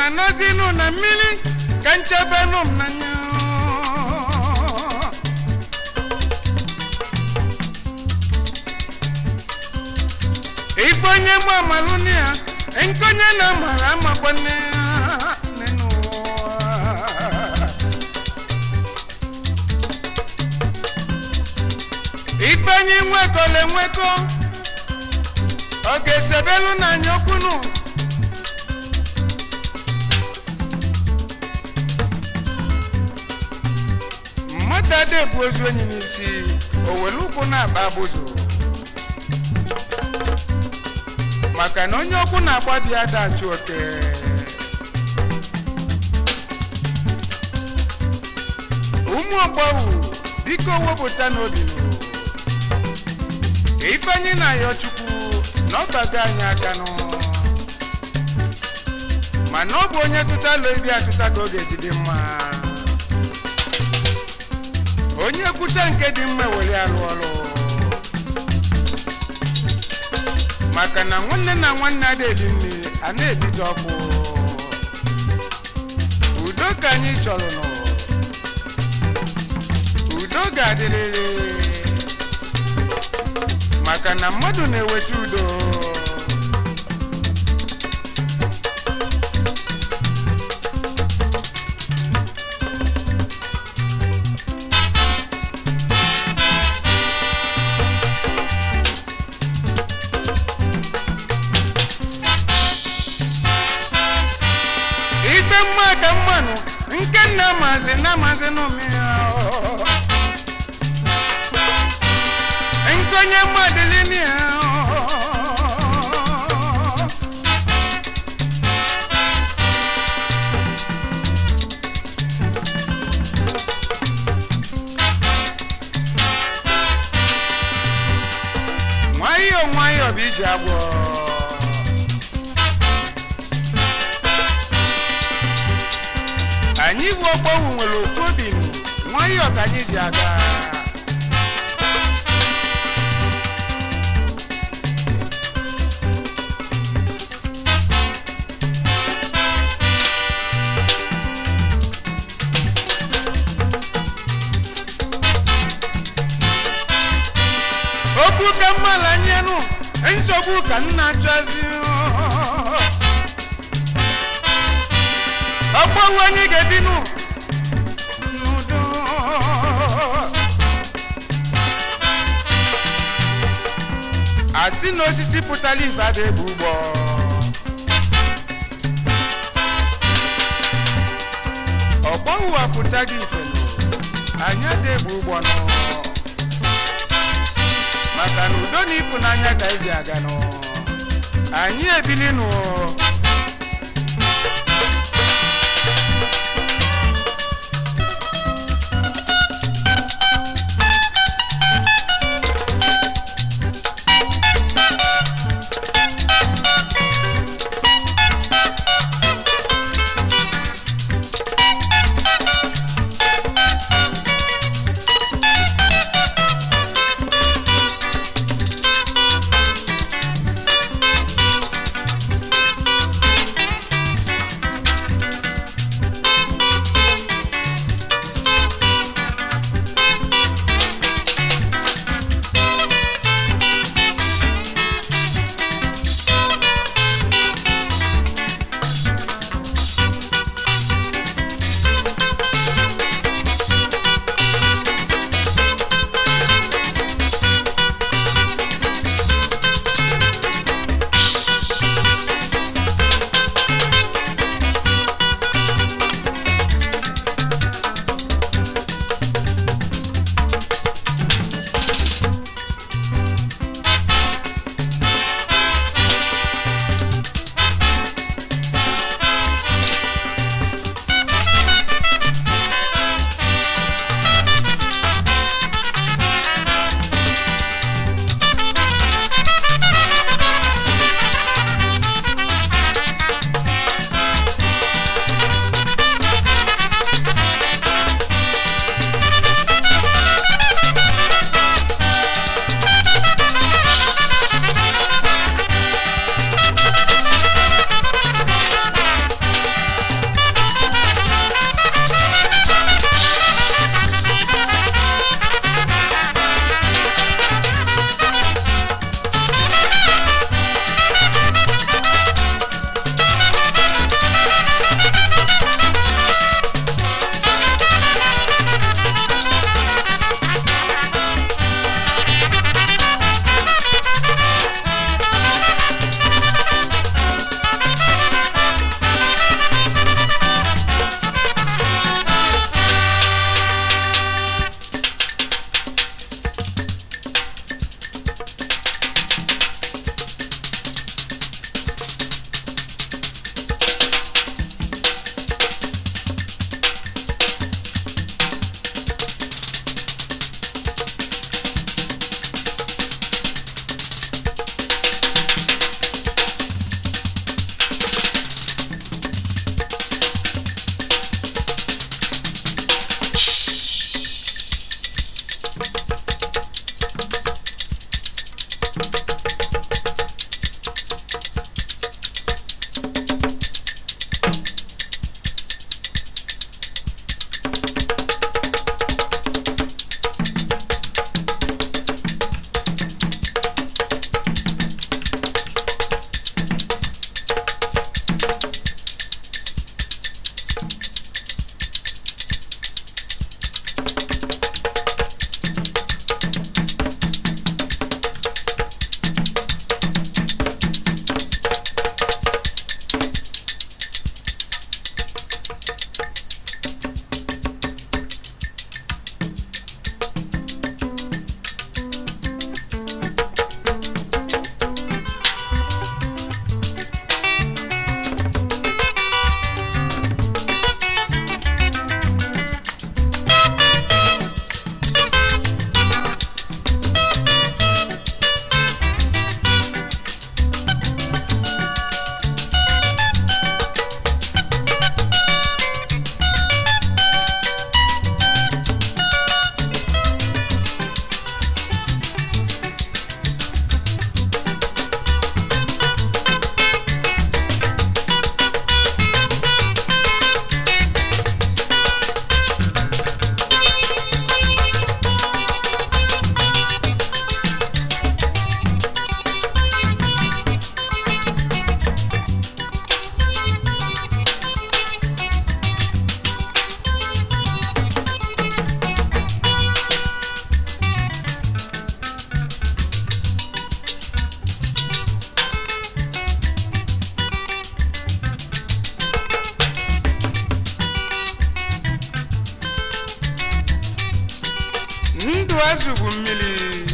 na-anọzinụ na mmiri ka nchebenụ m n'anya ife onye mụ amalụ na ya nkonye na amara amakwanne ya n'ụwa ife anyị nwekọla enwekọ ọ ga-esebelu n'anya okwunu mmadụ ada ebu ozu enyi n'isi o were ụkwụ na-akpa abụzụ maka na onye ọkwụ na-agba dị ada achụ oke ụmụ ọgbọwụ biko wepụta n'obi nụ ife anyị na-ayọ chukwu na ọ bago anyị aka nụ mana ọ bụ onye tụta lụ ibi atụta ka ọ ga-ejide mma onye kwucha nke dị mma were alụ ọrụ maka na nwanne na nwanne ada ebi mmiri a na-ebite ọkụ udo ka anyị chọrọ nụ udo ga-adịrịrị maka na mmadụ na-eweta udo ife mma ka mmanụ nke nna mazi na mazi n'omiri nkonye mmadụlini nwayọọ nwayọọ bụ iji agwọ anyị bụ ọgbọwụ nwere ofu obi nụ nwayọọ ka anyị ji aga okwu ka mmadụ anyanụ nsogbu ka nna chọzi ọgbọwụ anyị ga-ebinụ n'udo asị na osisi pụtara ife ada ebu ụgbọ ọgbọwụ apụtaghị ife nụ anyị ada ebu ụgbọ nụ maka na udo na ịfụnanya ka eji aga nụ anyị ebili nụ ndụ azụ bụ mmiri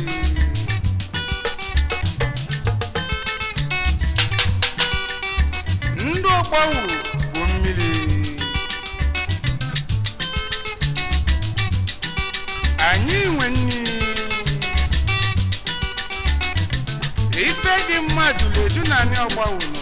ndụ ọgbanwu bụ mmiri anyị nwe nni ife dị mmadụ ledu na anyị ọgbanwu nọ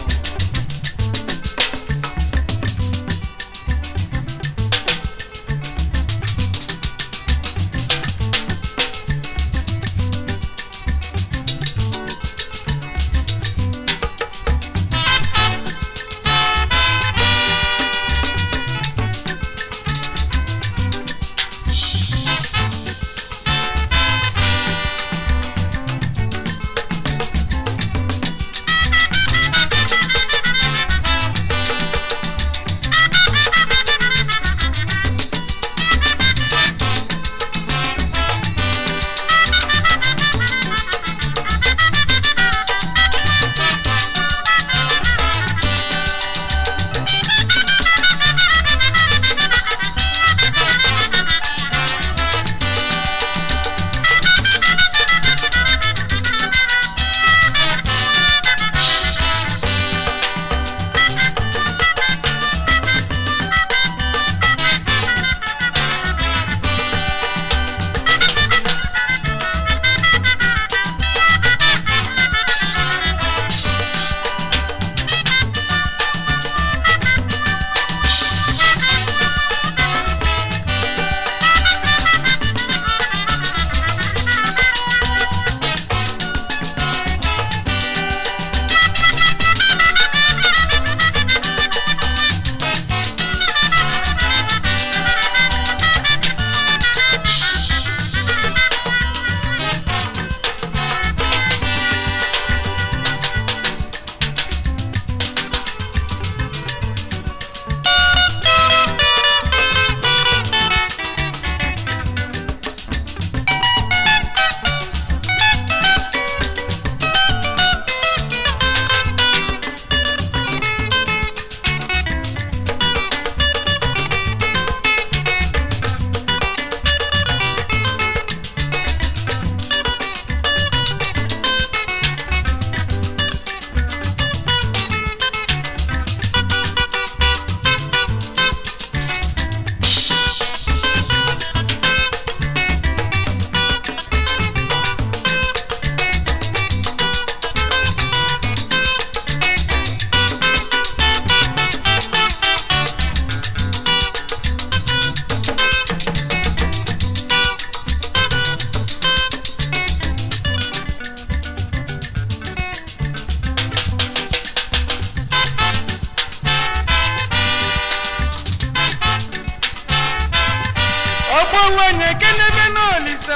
ogbowenye kenebe n'olisa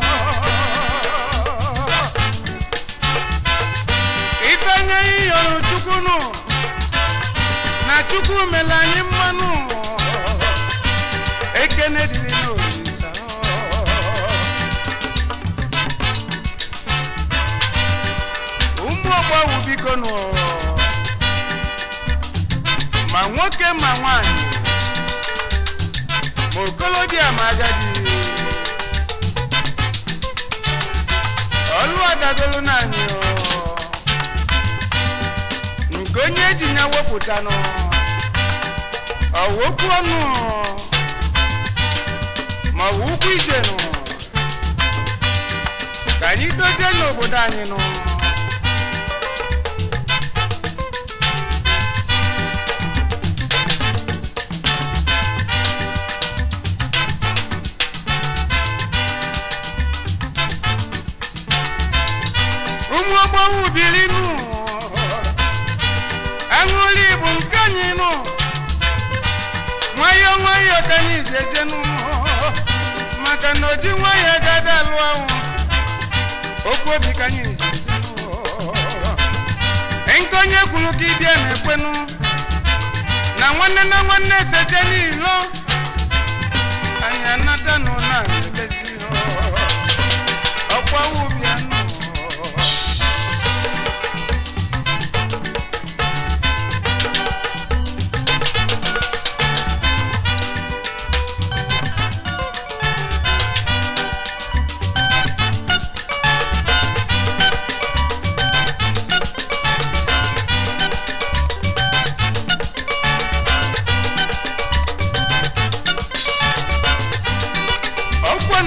ifenye iyọrọ chukwu nụ na chukwu mere anyị mmanụ ekene dịrị n'olisa ụmụ ọgbawu biko nụ ma nwoke ma nwanyị ma okolobịa ma agadi ọlụ adagolu naanị o. nke onye ji ya wepụta nụ ọwokwu ọnụ ma ọ bụ ụkwụ ije nụ ka anyị dozie n'obodo anyị nụ ụmụ ogbowu biri nụ aṅụli bụ nke anyị nụ nwayọ nwayọ ka anyị jeje nụ maka na oji nwayọ gada alụ ahụ ofu obi ka anyị jeje nụ nke onye kwuru ka ịbịa na-ekwenụ na nwanne na nwanne sese n'ilo anyị anata nụ na ebezi ọkwa ụbịa nụ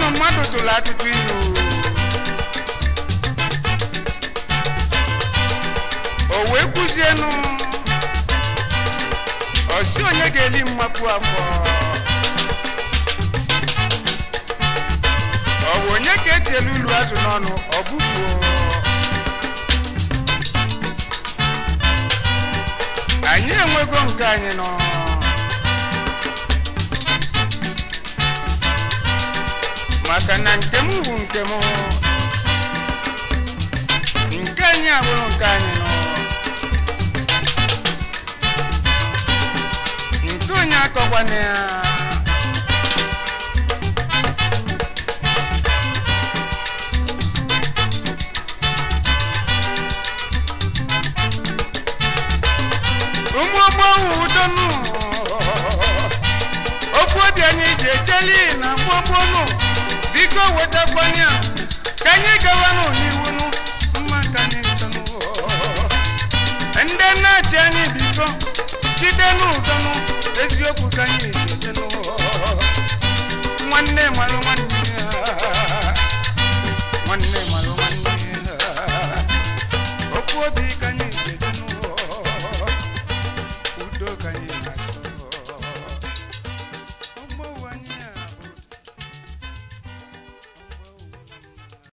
nụ mmadụ tụrụ atụtụ ilu o wee kwuzienụ ọsi onye ga-eri mmapụ afọ ọ bụ onye ka etielu ilu azụ n'ọnụ ọ bụfuo anyị enwego nke anyị nọ maka na nke m bụ nke m nke anyị abụrụ nke anyị nọ nke onye akọkwana ya ụmụ ọgbọghọ udonu ofu obi anyị ji ejeli na mgbogbonu biko wetakwanya ka anyị gawanụ n'iwunu mma ka anyị ntọnụ ndị nna-achị anyị biko jide n'udonu eziokwu ka anyị ji ejenụ nwanne malụ nwanne